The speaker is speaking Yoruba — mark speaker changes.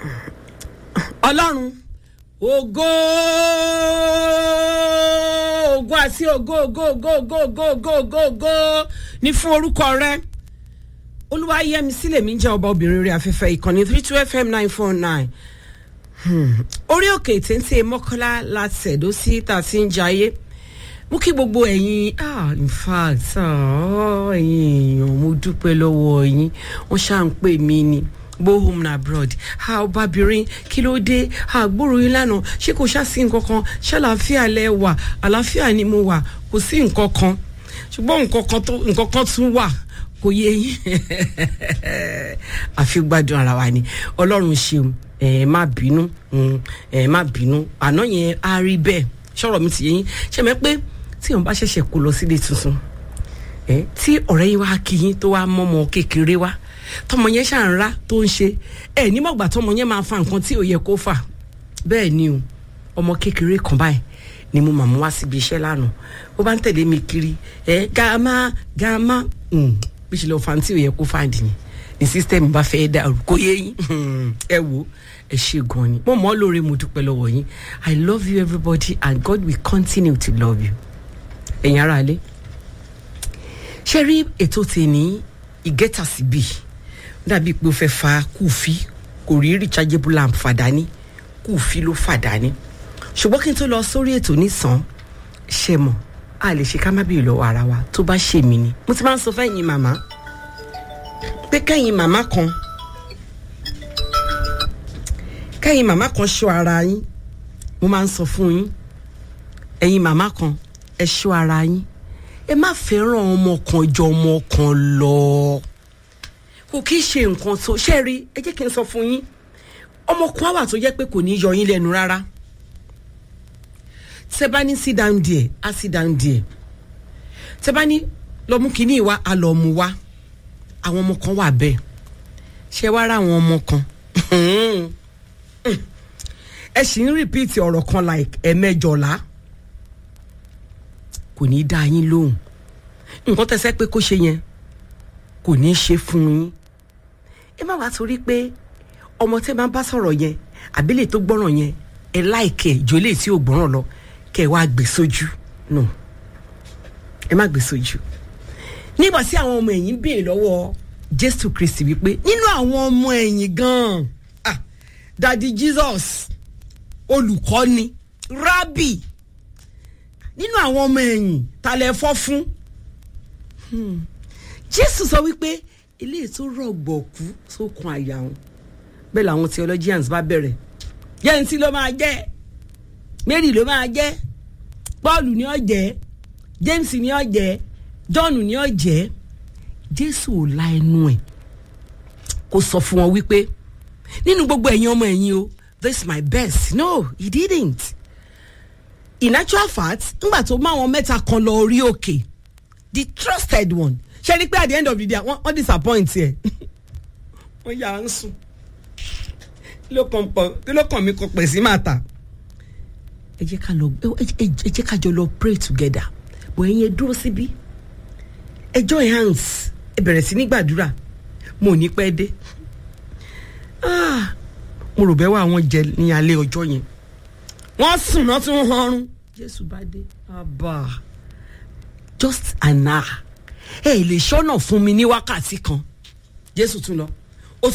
Speaker 1: ọlọ́run ògo ògo àti ògo ògo ògo ògo ògo ògo ògo ògo ní fún orúkọ rẹ olúwa yẹmi sílẹ̀ mi jẹ́ ọba obìnrin rẹ̀ afẹ́fẹ́ ìkànnì three two fm nine four nine orí òkè téńté mọ́kànlá láti ẹ̀dọ́ sí tá a ti ń jayé mú kí gbogbo ẹ̀yin ah in fact ah, ẹ̀yin èèyàn mo dúpẹ́ lọ́wọ́ yín wọ́n ṣáà ń pè mí ni go home na abroad ha ọbabìnrin kí ló dé ha gbòòrò yín lánàá ṣé kò ṣáàsì nǹkan kan ṣàlàáfíà lẹ wà àlàáfíà ni mo wà kò sí nǹkan kan ṣùgbọ́n nǹkan kan tó nǹkan kan tún wà kò yé yín àfi gbádùn ara wa ni ọlọ́run ṣeun ẹ má bínú ẹ má bínú àná yẹn á rí bẹ́ẹ̀ ṣọ̀rọ̀ mi ti yé yín ṣe mẹ́ pé tí òun bá ṣẹ̀ṣẹ̀ kó lọ sílé tuntun ẹ tí ọ̀rẹ́ yín wá kí yín tó wá mọ́mọ́ kékeré wá tọmọ yẹn ṣáà ń rá tó ń ṣe ẹ nímọ̀gbà tọmọ yẹn máa fa nǹkan tí ò yẹ kó fà bẹ́ẹ̀ ni o ọmọ kékeré kan báyìí ni mo màmú wá síbi iṣẹ́ lánàá ó bá ń tẹ̀lé mi kiri ẹ gàmá gàmá bí ṣe lọ fa tí ò yẹ kó fà dì ní ní sísítẹ́ẹ̀mù bá fẹ́ dàrú kó yé yín ẹ wo ẹ ṣe gan ni mo mọ̀ ọ́ lóore mo dúpẹ́ lọ́wọ́ yín i love you everybody and god will continue to love you ẹ̀yin ará ilé ṣe rí ètò tèmi ìgẹ́ta síbí dàbí pé ó fẹ́ fa kùfí kò rí rechargeable lamp fàdání kùfí ló fàdání ṣùgbọ́n kí n tó lọ sórí ètò nísàn ṣe mọ̀ a lè ṣe ká má bèèrè lọ́wọ́ ara wa tó bá ṣe mí ni mo ti máa ń sọ fẹ́yìn màmá pé kẹ́yìn màmá kan kẹ́yìn màmá kan ṣọ́ ara yín mo máa ń sọ fún yín ẹ̀yin màmá kan ẹ ṣọ́ ara yín ẹ má fẹ́ràn ọmọ kan jọ ọmọ kan lọ kò kí ṣe nǹkan tó ṣe rí ẹ jẹ́ kí n sọ fún yín ọmọ kan wà tó jẹ́ pé kò ní yọ yín lẹ́nu rárá tẹ bá ní sit down there á sit down there tẹ bá ní lọ mú kínní wa á lọ mú wa àwọn ọmọ kan wà bẹ́ẹ̀ ṣé wàá rà àwọn ọmọ kan ẹ sì ń rìpíìtì ọ̀rọ̀ kan like ẹ̀mẹjọ̀lá kò ní í dá yín lóhùn nǹkan tẹ́sẹ́ pé kó ṣe yẹn kò ní í ṣe fún yín ẹ má wàá torí pé ọmọ tẹ́ máa bá sọ̀rọ̀ yẹn àbílẹ̀ tó gbọ́ràn yẹn ẹ láìkẹ́ ìjọlẹ̀ tí ò gbọ́ràn lọ kẹ́ ẹ wá gbé sójú no ẹ má gbé sójú nígbà tí àwọn ọmọ ẹ̀yìn béèrè lọ́wọ́ jésù kristi wípé nínú àwọn ọmọ ẹ̀yìn gan-an ah dadi jesus olùkọ́ni rábì nínú àwọn ọmọ ẹ̀yìn ta lẹ fọ́ fún jésù sọ wípé ilé tó rọ̀gbọ̀kú sókun àyà wọn bẹ́ẹ̀ làwọn theologians bá bẹ̀rẹ̀ yẹnsi ló máa jẹ́ mary ló máa jẹ́ paul ni ó jẹ́ james ni ó jẹ́ john ni ó jẹ́ jésù ò la ẹnu ẹ̀ kó sọ fún wọn wípé nínú gbogbo ẹ̀yin ọmọ ẹ̀yin o this is my best no he didn't in actual fact ngbà tó mú àwọn mẹ́ta kan lọ orí òkè the trusted one ṣe ni pé at the end of the day wọ́n wọ́n disappoint ẹ̀ wọ́n yà á ń sùn kí ló kàn mí kọ pẹ̀ sí màtà ẹ jẹ́ ká lọ ẹ jẹ́ ká jọ lọ pray together bọ̀ ẹ̀yin ẹ dúró síbí ẹ join hands ẹ bẹ̀rẹ̀ sí ní gbàdúrà mo ò ní pẹ́ dé mo rò bẹ́ẹ̀ wá àwọn jẹ ní alẹ́ ọjọ́ yẹn wọ́n sùn náà tún họrùn jésù bá dé abba just an hour ẹ lè ṣọ́nà fún mi ní wákàtí kan jésù tún lọ